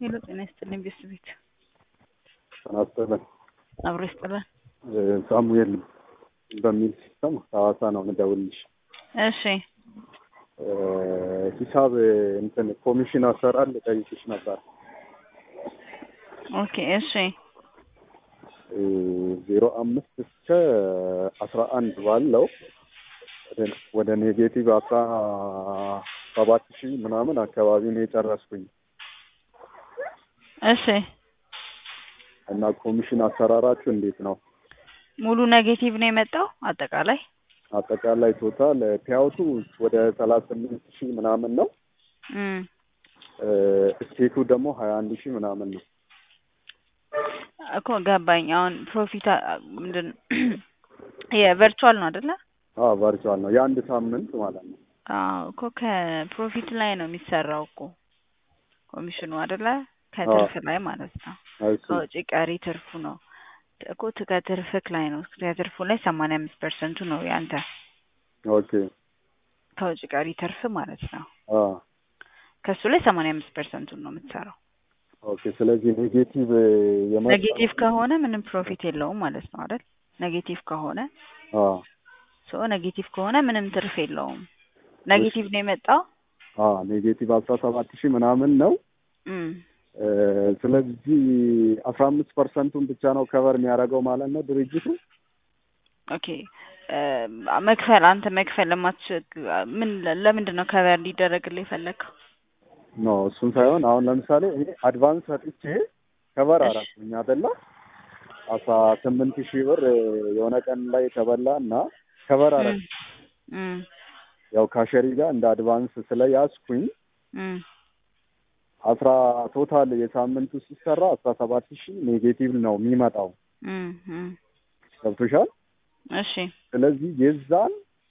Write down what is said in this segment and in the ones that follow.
ሄሎ ጤና ይስጥልኝ ቤተሰቤት ጤና ይስጥልን። አብሮ ይስጥልን። ሳሙኤል በሚል ሲስተም ሐዋሳ ነው የምደውልልሽ። እሺ ሂሳብ እንትን ኮሚሽን አሰራር ልጠይቅሽ ነበር። ኦኬ እሺ ዜሮ አምስት እስከ አስራ አንድ ባለው ወደ ኔጌቲቭ አስራ ሰባት ሺህ ምናምን አካባቢ ነው የጨረስኩኝ እሺ እና ኮሚሽን አሰራራችሁ እንዴት ነው? ሙሉ ኔጌቲቭ ነው የመጣው አጠቃላይ አጠቃላይ ቶታል ፒያውቱ ወደ ሰላሳ ስምንት ሺህ ምናምን ነው። እም እስቴቱ ደግሞ ሀያ አንድ ሺህ ምናምን ነው። እኮ ገባኝ። አሁን ፕሮፊት ምንድን የቨርቹዋል ነው አይደለ? አዎ ቨርቹዋል ነው የአንድ ሳምንት ማለት ነው። አዎ እኮ ከፕሮፊት ላይ ነው የሚሰራው እኮ ኮሚሽኑ አይደለ? ከትርፍ ላይ ማለት ነው። እሱ ከውጭ ቀሪ ትርፉ ነው እኮ ከትርፍክ ላይ ነው። ከትርፉ ላይ ሰማንያ አምስት ፐርሰንቱ ነው ያንተ ኦኬ ከውጭ ቀሪ ትርፍ ማለት ነው። አ ከሱ ላይ ሰማንያ አምስት ፐርሰንቱን ነው የምትሰራው። ኦኬ ስለዚህ ኔጌቲቭ የመጣ ኔጌቲቭ ከሆነ ምንም ፕሮፊት የለውም ማለት ነው አይደል? ኔጌቲቭ ከሆነ አ ሶ ኔጌቲቭ ከሆነ ምንም ትርፍ የለውም። ኔጌቲቭ ነው የመጣው። አ ኔጌቲቭ አስራ ሰባት ሺህ ምናምን ነው። እም እ ስለዚህ አስራ አምስት ፐርሰንቱን ብቻ ነው ከቨር የሚያደርገው ማለት ነው ድርጅቱ። ኦኬ እ መክፈል አንተ መክፈል ለማትችል ምን ለምንድን ነው ከቨር እንዲደረግልህ የፈለግከው? ኖ እሱን ሳይሆን አሁን ለምሳሌ እኔ አድቫንስ ሰጥቼ ከቨር እሺ። አደረኩኝ አይደለ አስራ ስምንት ሺህ ብር የሆነ ቀን ላይ ተበላ እና ከቨር አደረኩ። እም እም ያው ካሸሪ ጋር እንደ አድቫንስ ስለያዝኩኝ እም አስራ ቶታል የሳምንቱ ሲሰራ አስራ ሰባት ሺህ ኔጌቲቭ ነው የሚመጣው። እም እም ገብቶሻል? እሺ ስለዚህ የዛን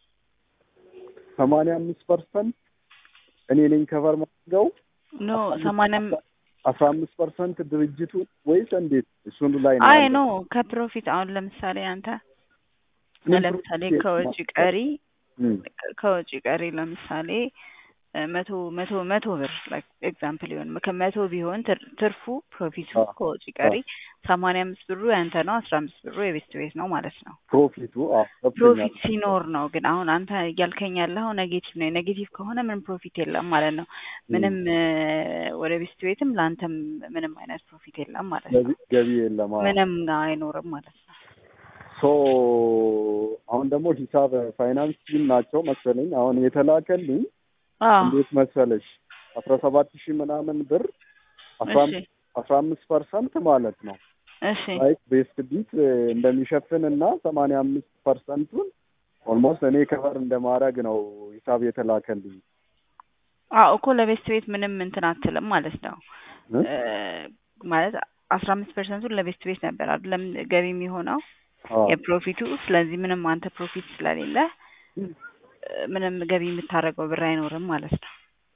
ሰማንያ አምስት ፐርሰንት እኔ ነኝ ከቨር ማድረገው ኖ ሰማንያ አስራ አምስት ፐርሰንት ድርጅቱ ወይስ እንዴት? እሱን ላይ ነው አይ ያለው። ኖ ከፕሮፊት አሁን ለምሳሌ አንተ ምን ለምሳሌ ፕሮፊት ከወጪ ቀሪ እም፣ ከወጪ ቀሪ ለምሳሌ እ መቶ መቶ መቶ ብር ላይክ ኤግዛምፕል ይሆን ከመቶ ቢሆን ትር- ትርፉ ፕሮፊቱ አዎ፣ ከወጪ ቀሪ ሰማንያ አምስት ብሩ ያንተ ነው፣ አስራ አምስት ብሩ የቤት ቤት ነው ማለት ነው። ፕሮፊቱ አዎ ገብቶኛል። ፕሮፊት ሲኖር ነው ግን አሁን አንተ እያልከኝ ያለኸው ኔጌቲቭ ነው። ኔጌቲቭ ከሆነ ምንም ፕሮፊት የለም ማለት ነው። ምንም እ ወደ ቤት ቤትም ለአንተም ምንም አይነት ፕሮፊት የለም ማለት ነው። ገቢ ገቢ የለም። አዎ። ምንም አይኖርም ማለት ነው። ሶ አሁን ደግሞ ሂሳብ ፋይናንስ ቲም ናቸው መሰለኝ አሁን የተላከልኝ አዎ እንዴት መሰለሽ አስራ ሰባት ሺህ ምናምን ብር አስራ እሺ አምስት አስራ አምስት ፐርሰንት ማለት ነው እሺ ላይክ ቤስት ቢት እንደሚሸፍን እና ሰማንያ አምስት ፐርሰንቱን ኦልሞስት እኔ ከቨር እንደማድረግ ነው ሂሳብ የተላከልኝ። አዎ እኮ ለቤስት ቤት ምንም እንትን አትልም ማለት ነው። እ? እ ማለት አስራ አምስት ፐርሰንቱን ለቤስት ቤት ነበር አይደለም ገቢ የሚሆነው አዎ። የፕሮፊቱ። ስለዚህ ምንም አንተ ፕሮፊት ስለሌለ እ ምንም ገቢ የምታደርገው ብር አይኖርም ማለት ነው።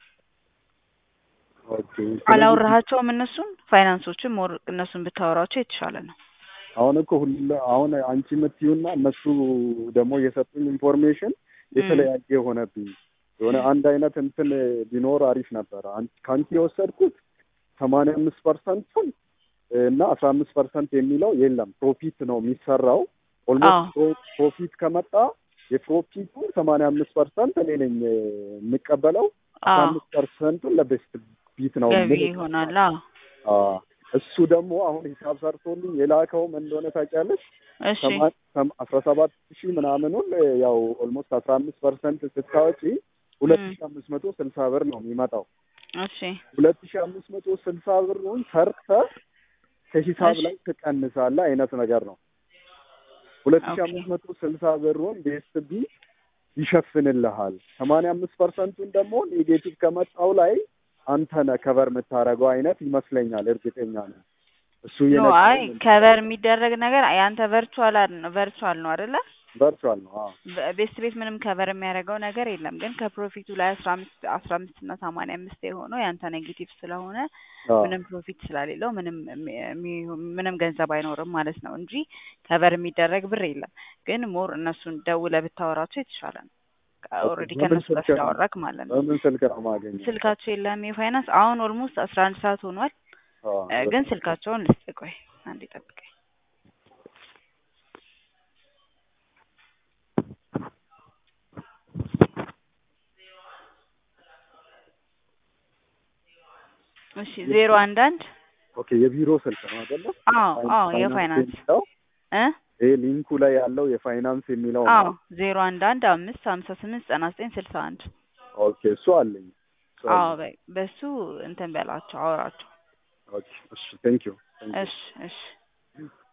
ኦኬ። ስለዚህ አላወራሃቸውም እነሱን ፋይናንሶችን ሞር እነሱን ብታወራቸው የተሻለ ነው። አሁን እኮ ሁሉ አሁን አንቺ የምትዩና እነሱ ደግሞ የሰጡኝ ኢንፎርሜሽን የተለያየ ሆነብኝ። የሆነ አንድ አይነት እንትን ቢኖር አሪፍ ነበረ። አን- ከአንቺ የወሰድኩት ሰማንያ አምስት ፐርሰንቱን እና አስራ አምስት ፐርሰንት የሚለው የለም ፕሮፊት ነው የሚሰራው። ኦልሞስት ፕሮፊት ከመጣ የፕሮፊቱን ሰማንያ አምስት ፐርሰንት እኔ ነኝ የምቀበለው። አስራ አዎ አምስት ፐርሰንቱን ለቤስት ቢት ነው ገቢ የምልክ። ይሆናል። አዎ አዎ። እሱ ደግሞ አሁን ሂሳብ ሰርቶልኝ የላከውም እንደሆነ ታውቂያለሽ እሺ ሰማ- ሰም- አስራ ሰባት ሺህ ምናምኑን ያው ኦልሞስት አስራ አምስት ፐርሰንት ስታወጪ ሁለት እም ሺህ አምስት መቶ ስልሳ ብር ነው የሚመጣው። እሺ ሁለት ሺህ አምስት መቶ ስልሳ ብሩን ሰርተህ ከሂሳብ እሺ ላይ ትቀንሳለህ አይነት ነገር ነው። ሁለት ሺህ ኦኬ አምስት መቶ ስልሳ ብሩን ቤስት ቢ ይሸፍንልሃል። ሰማንያ አምስት ፐርሰንቱን ደግሞ ኔጌቲቭ ከመጣው ላይ አንተ ነህ ከቨር የምታደርገው አይነት ይመስለኛል። እርግጠኛ ነኝ እሱ ኖ አይ የነገረኝ ከቨር የሚደረግ ነገር ያንተ ቨርቹዋል ነው ቨርቹዋል ነው አይደለ? ቨርቹዋል ነው። አዎ በ- ቤስት ቤት ምንም ከቨር የሚያደርገው ነገር የለም። ግን ከፕሮፊቱ ላይ አስራ አምስት አስራ አምስት እና ሰማንያ አምስት የሆነው ያንተ ኔጌቲቭ ስለሆነ አዎ ምንም ፕሮፊት ስለሌለው ምንም የሚ- የሚ- ምንም ገንዘብ አይኖርም ማለት ነው እንጂ ከቨር የሚደረግ ብር የለም። ግን ሞር እነሱን ደውለህ ብታወራቸው የተሻለ ነው። ኦልሬዲ በምን ከእነሱ ጋር ስልክ ነው ስላወራክ ማለት ነው። በምን ስልክ ነው የማገኘው? ስልካቸው የለም የፋይናንስ አሁን ኦልሞስት አስራ አንድ ሰዓት ሆኗል። አዎ፣ እ፣ ግን ስልካቸውን ልስጥ። ቆይ አንዴ ጠብቀኝ። እሺ ዜሮ አንድ አንድ ኦኬ የቢሮ ስልክ ነው አይደለ? አዎ አዎ ፋይናንስ የፋይናንስ የሚለው እ ይሄ ሊንኩ ላይ ያለው የፋይናንስ የሚለው አዎ ነው። ዜሮ አንድ አንድ አምስት ሀምሳ ስምንት ዘጠና ዘጠኝ ስልሳ አንድ ኦኬ እሱ አለኝ። እሱ አዎ አለኝ። በ- በሱ እንትን በላቸው አውራቸው። ኦኬ እሺ ቴንክ ዩ እሺ እሺ